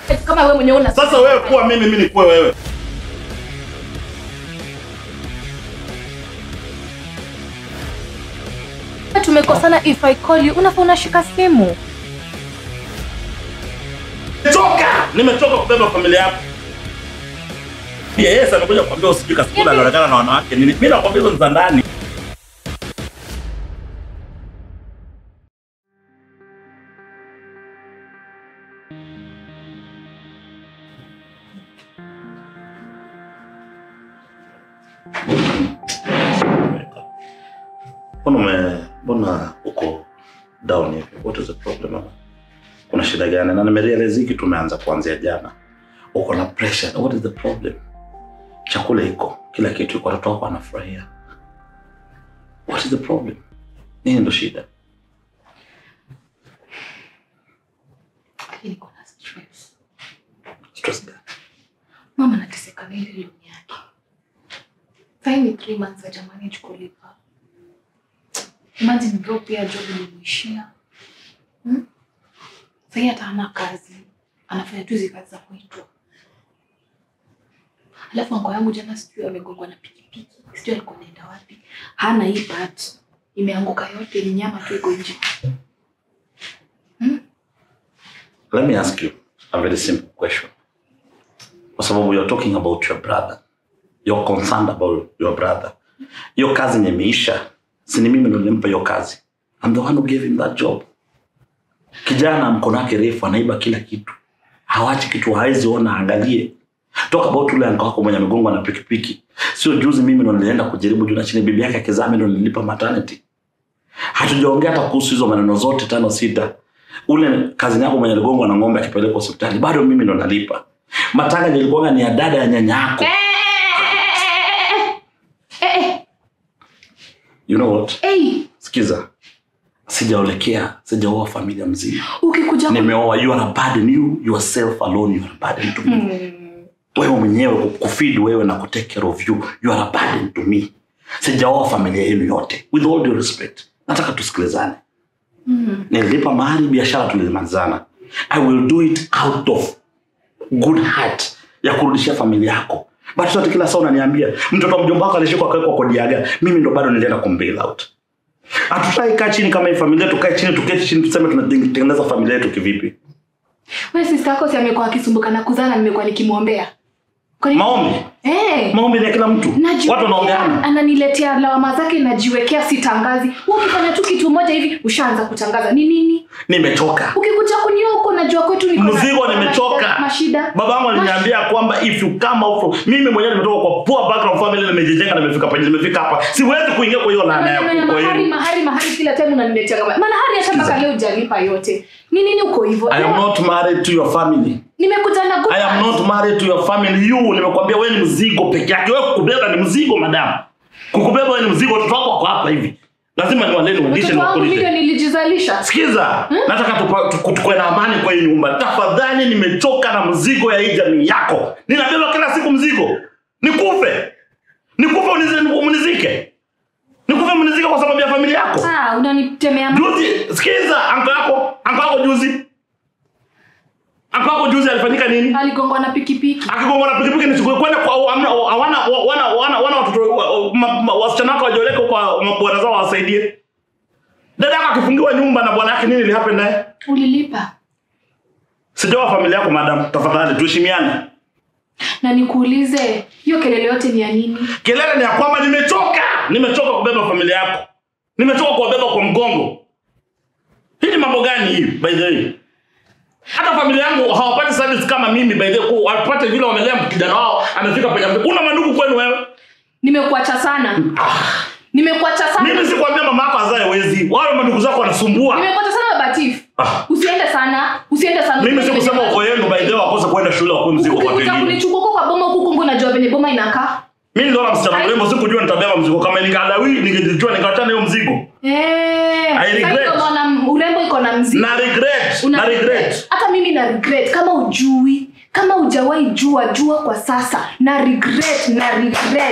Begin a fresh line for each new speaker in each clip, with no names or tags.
perfect kama wewe mwenyewe una
Sasa wewe kuwa mimi, mimi nikuwe wewe.
tumekosana if I call you unafaa unashika simu
Nimechoka, nimechoka kubeba familia yako. Pia Yesu amekuja kuambia usijui kasikula anaonekana na wanawake nini. Mimi nakwambia hizo ni za ndani. Mbona ume mbona uko down hivi? What is the problem? mama? Kuna shida gani? Na nimerealize hiki tumeanza kuanzia jana. Uko na pressure. What is the problem? Chakula iko, kila kitu iko, watoto wako wanafurahia. What is the problem? Nini ndo shida?
Lakini kuna stress.
Stress gani?
Mama anateseka na ile loan yake. Saini 3 months hajamanage kulipa. Imagine bro pia job ilimuishia. Hmm? Sasa hata hana kazi. Anafanya tu hizi kazi za kuitwa. Alafu anko yangu jana sijui amegongwa na pikipiki. Sijui alikuwa anaenda wapi. Hana hii part. Imeanguka yote ni nyama tu iko nje.
Let me ask you a very simple question. Kwa sababu you're talking about your brother. You're concerned about your brother. Hiyo kazi yenye imeisha, si ni mimi ndo nilimpa hiyo kazi. I'm the one who gave him that job. Kijana mkono wake refu anaiba kila kitu. Hawachi kitu hawezi ona angalie. Talk about ule anko wako mwenye amegongwa na pikipiki. Sio juzi mimi ndo nilienda kujaribu juu na chini bibi yake akizaa mimi ndo nilipa maternity. Hatujaongea hata kuhusu hizo maneno zote tano sita. Ule kazi yako mwenye aligongwa na ng'ombe akipelekwa hospitali bado mimi ndo nalipa. Matanga nilikuwa ni ya dada ya nyanya yako. You know what?
Hey,
Sikiza. Sijaolekea, sijaoa familia mzima.
ukikuja
Nimeoa you are a burden you yourself alone you are a burden to me.
Hmm.
Wewe mwenyewe kufeed wewe na kutake care of you you are a burden to me. Sijaoa familia yenu yote. With all due respect. Nataka tusikilizane.
Hmm.
nililipa mahali biashara tulimalizana i will do it out of good heart ya kurudishia familia yako but sote kila saa unaniambia mtoto wa mjomba wako alishikwa akawekwa kodi ya gari mimi ndo bado nilienda kumbail out hatutai kaa chini kama hii familia tukae chini tuketi chini tuseme tunatengeneza familia yetu kivipi
Wewe sister yako si amekuwa akisumbuka na kuzaa na nimekuwa nikimwombea. Kwa nini?
maombi
Eh.
maombi ni ya kila mtu
Najiwekea-
watu wanaombeana
ananiletea lawama zake najiwekea sitangazi Wewe ukifanya tu kitu moja hivi ushaanza kutangaza ni nini
nimechoka
ukikuja kunioa huko najua kwetu niko na-
mzigo
na
nimechoka
mashida- mashida
baba yangu aliniambia kwamba if you come out from mimi mwenyewe nimetoka kwa poor background family nimejijenga na nimefika penye nimefika hapa siwezi kuingia kwa hiyo laana ya
Maneno ya
kwa
mahari
hiyo
mahari mahari kila time unaniletea kama mahari hata mpaka leo hujalipa yote ni nini uko hivyo
I am not married to your family.
nimekuja na good
I am
heart.
not married to your family. You nimekwambia wewe ni mzigo peke yake. Wewe kukubeba ni mzigo madam. Kukubeba wewe ni mzigo. Watoto wako wako hapa hivi. Lazima niwalete ulishe
Watoto
na
wangu
wakulishe.
ndio nilijizalisha
Sikiza, nataka tupa- tuku- tukue na amani kwa hii nyumba. Tafadhali, nimechoka na mzigo ya hii jamii yako. Ninabeba kila siku mzigo. Nikufe, nikufe unizi- unizike, nikufe mnizike kwa sababu ya familia yako.
ah unanitemea ma-
Juzi, sikiza, anko yako, anko yako juzi, anko yako juzi alifanyika nini?
aligongwa na pikipiki
Akigongwa na pikipiki nichukue kwenda kwa amna hawana wana wana wana watoto wa- ma- ma- wasichana wako wajioleke kwa mabwana zao wasaidie. Dada yako akifungiwa nyumba na bwana yake nini ili happen naye?
ulilipa
Sijawa familia yako madam, tafadhali tuheshimiane.
na nikuulize hiyo kelele yote ni ya nini
Kelele ni ya kwamba nimechoka, nimechoka kubeba familia yako, nimechoka kuwabeba kwa mgongo. Hii ni mambo gani hii by the way? Hata familia yangu hawapati service kama mimi by the way, ku- wapate vile wamelea kijana wao amefika penye amefika. Una mandugu kwenu wewe?
nimekuacha sana nimekuacha sana
Mimi sikwambia mama yako azae wezi. Wale mandugu zako wanasumbua.
nimekuacha sana babatif
Ah.
usiende sana usiende sana
Mimi sikusema uko yenu by the way wakose kwenda shule wakue mzigo kwa watu
ukikuja
wengine.
kunichukua huko kwa boma huku kungu najua venye boma inakaa
Mimi niliona msichana mrembo sikujua nitabeba mzigo kama ningalawi ningejua ningewachana hiyo mzigo.
Eh,
I regret.
sasa ndio maana urembo iko na mzigo
Na regret,
Una
na regret.
hata mimi na regret kama ujui kama ujawahi jua jua kwa sasa na regret na regret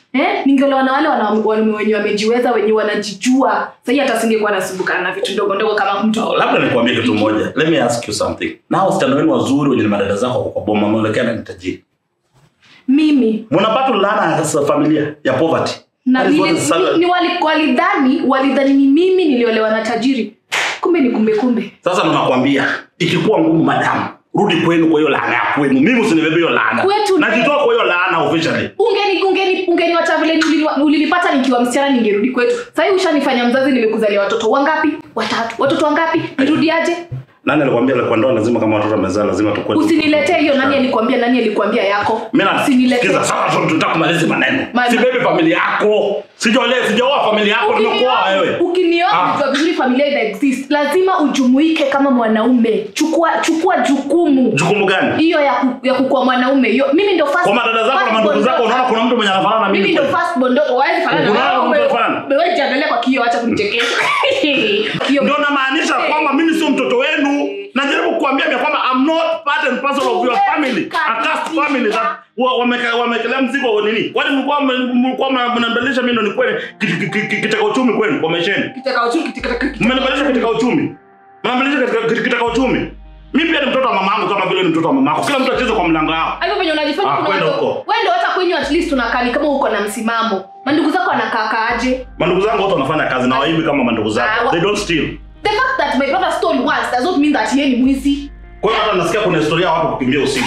eh? ningeolewa na wale wana- wanaume wenye wamejiweza wenye wanajijua sahii hata singekuwa nasumbukana na vitu ndogo ndogo kama mtu
Oh, labda nikwambie kitu moja let me ask you something na wasichana wenu wazuri wenye ni madada zako wako kwa boma wameonekana ni tajiri
mimi
mnapata laana ya sa- familia ya poverty
na
That is what
nili-
is sad.
ni, ni wali, walidhani walidhani ni mimi niliolewa na tajiri kumbe ni kumbe kumbe
sasa ndo nakwambia ikikuwa ngumu madamu rudi kwenu kwa hiyo laana ya kwenu mimi usinibebe hiyo laana
Kwetu ni-
najitoa kwa hiyo laana officially
ungeni ungeni ungeniwacha vile ulini- ulinipata nikiwa msichana ningerudi kwetu sahii ushanifanya mzazi nimekuzalia watoto wangapi watatu watoto wangapi nirudiaje
nani alikwambia kwa ndoa lazima kama watoto wamezaa lazima tukue
usiniletee hiyo nani alikwambia nani alikwambia yako
Mimi na-
usiniletee
sikiza sasa tunataka kumaliza maneno
Ma-
si bebe familia yako sijaoa sijaoa familia yako nimekuoa wewe
ukinioa
Ah.
kujua vizuri familia ina exist lazima ujumuike kama mwanaume chukua chukua jukumu
jukumu gani
hiyo ya, ku, ya kukuwa mwanaume hiyo mimi ndo first-
kwa madada zako na
first
mandugu
born
zako
daughter.
unaona kuna mtu mwenye anafanana na
mimi
mimi
ndo
kweli?
first born daughter. Hawezi fanana na
Unaona
wewe.
mtu anafanana?
Wewe jiangalia kwa kioo acha kunichekesha Kioo.
ndio namaanisha kwamba mimi sio mtoto wenu najaribu kuambia ya kwamba I'm not part and parcel of your family a caste family that wa- wameka- wamekelea mzigo wa nini kwani mlikuwa mme- mlikuwa mna- mnanibadilisha mimi ndo nikuwe kit- kit- kit- kiteka uchumi kwenu kwa maisheni
Kitaka uchumi, kitaka- kitaka-
mmenibadilisha katika uchumi mnabadilisha katika kit- kiteka uchumi mimi pia ni mtoto wa mamangu kama vile ni mtoto wa mamako kila mtu acheze kwa mlango yao
Hivyo venye unajifanya
Ah,
kuna
kwenda
watu-
huko.
wewe ndio hata kwenyu at least unakaa ni kama uko na msimamo mandugu zako wanakaakaaje
mandugu zangu wote wanafanya kazi na waivi kama mandugu
Ah,
zako
wa-
they don't steal
the fact that my brother stole once does not mean that yeye ni mwizi
kwa hiyo hata nasikia kuna historia ya watu kukimbia usiku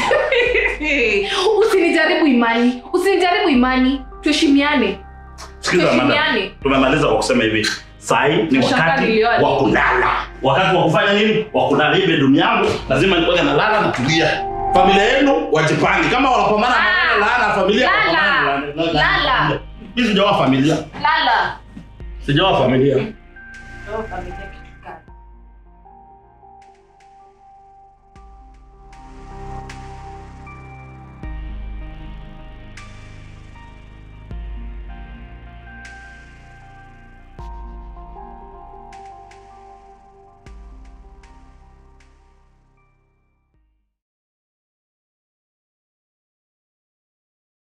usinijaribu imani usinijaribu imani tuheshimiane
Sikiza madam,
Tuheshimiane.
tumemaliza kwa kusema hivi sahi ni
Nashangaa
wakati
nilioa
wa
nini?
kulala wakati wa kufanya nini wa kulala hii bedroom yangu lazima nikuwe nalala na tulia familia yenu wajipange kama wanapambana
Ah,
na laana ya familia
lala.
wanapambana na- na- na-
Lala.
mimi sijaoa familia
lala
sijaoa familia
Oh, familia.